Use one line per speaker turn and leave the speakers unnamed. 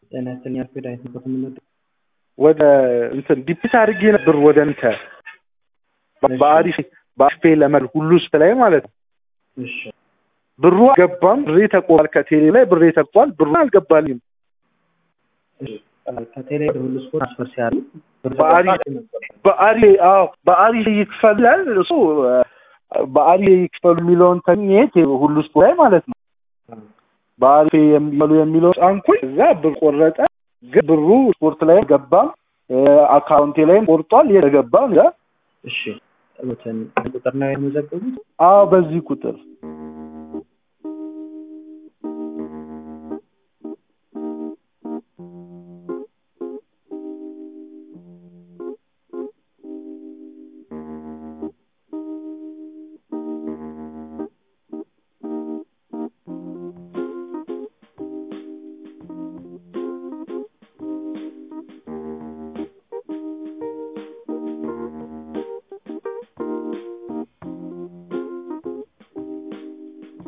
ጤና ይስጥልኝ አልኩ ዳዊት ነው የምንወድ
ወደ እንትን ዲፒት አድርጌ ነበር ወደ እንተ በአሪፍ በአፌ ለመል ሁሉ ውስጥ ላይ ማለት ነው።
እሺ
ብሩ አልገባም። ብሬ ተቆል ከቴሌ ላይ ብሬ ተቋል። ብሩ አልገባልኝም።
ከቴሌ ወደ ሁሉ ስፖርት አስፈር ሲያሉ
በአሪ በአሪ አዎ በአሪ ይክፈላል እሱ በአሪ ይክፈሉ የሚለውን ተኝት ሁሉ ስፖርት ላይ ማለት ነው። በአሪ የሚመሉ የሚለው ጫንኩኝ እዛ ብር ቆረጠ። ግን ብሩ ስፖርት ላይ ገባም አካውንቴ ላይም ቆርጧል። የተገባም ያ
እሺ ቁጥር ነው የመዘገቡት?
አዎ በዚህ ቁጥር